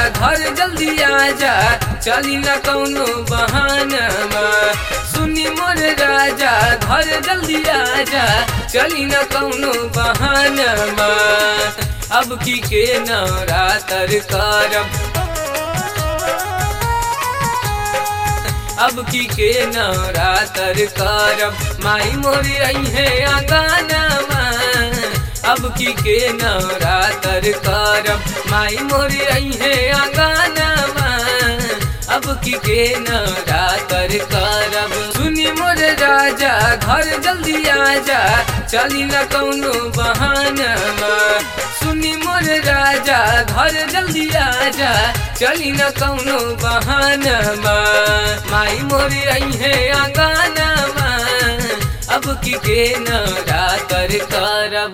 घर जल्दी आजा चली न कौनो बहानमा सुनी मोर राजा घर जल्दी आजा चली न कौनो बहानमा अब की के नवरातर करब अब की के नवरातर करब माई मोरी आई है आंगनमा अब की के नवरातर करब माई मोरी आई है आंगनमा अब की के नवरातर करब सुनी मोर राजा घर जल्दी आजा चली न कौनो बहानमा सुनी मोर राजा घर जल्दी आजा चली न कौनो बहानमा माई मोरी आई है आंगनमा अब की के नवरातर करब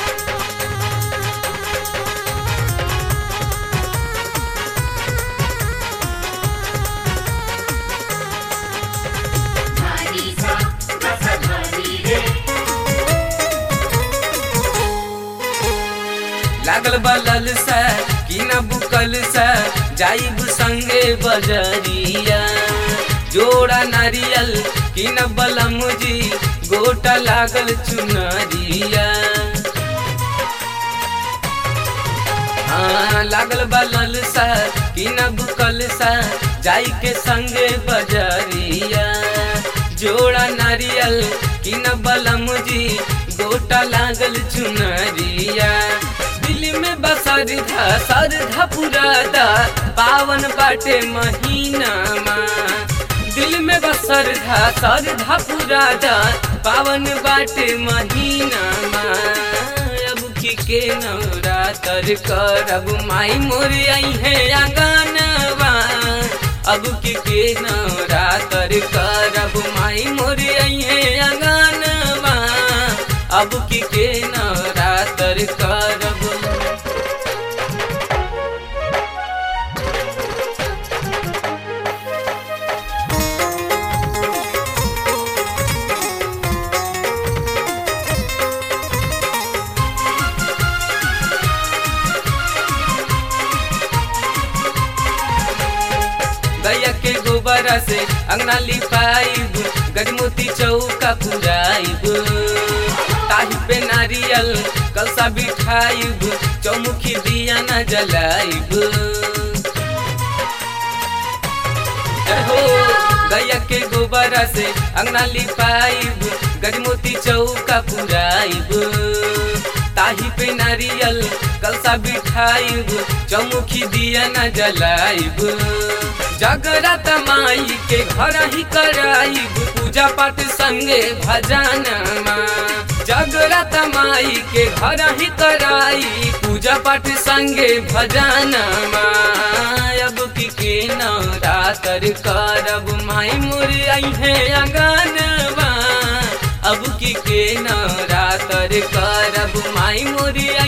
धानी सा रसा धानी रे लागल बलल सा कि न बुकल सा जाइब संगे बजरिया जोड़ा नारियल कि न बलम जी गोटा लागल चुनरिया हाँ लागल बलल सा कि न बुकल सा जाई के संगे बजरिया जोड़ा नारियल कि न बलम जी गोटा लागल चुनरिया दिल में बसर धा सर धा पुरादा पावन बाटे महीना दिल में बसर धा सर धा पुरादा पावन बाटे महीना अब की के नवरातर करब माई मोरी आई है आंगनवा अब की के नवरातर करब माई मोरी आई है आंगनवा अब की के नवरातर करब गैया के गोबर से अंगना लिपाइब गजमोती चौका पुराइब ताही पे नारियल कलसा बिठाइब चौमुखी दिया न जलाइब हो गैया के गोबर से अंगना लिपाइब गजमोती चौका पुराइब ताही पे नारियल कलसा बिठाइब चौमुखी दिया न जलाइब जगरात माई के घर ही कराइब पूजा पाठ संगे भजनमा जगरात माई के घर ही कराई पूजा पाठ संगे भजनमा अब की के नवरातर करब माई मोरी आई है अंगनवा अब की के नवरातर करब माई मोरी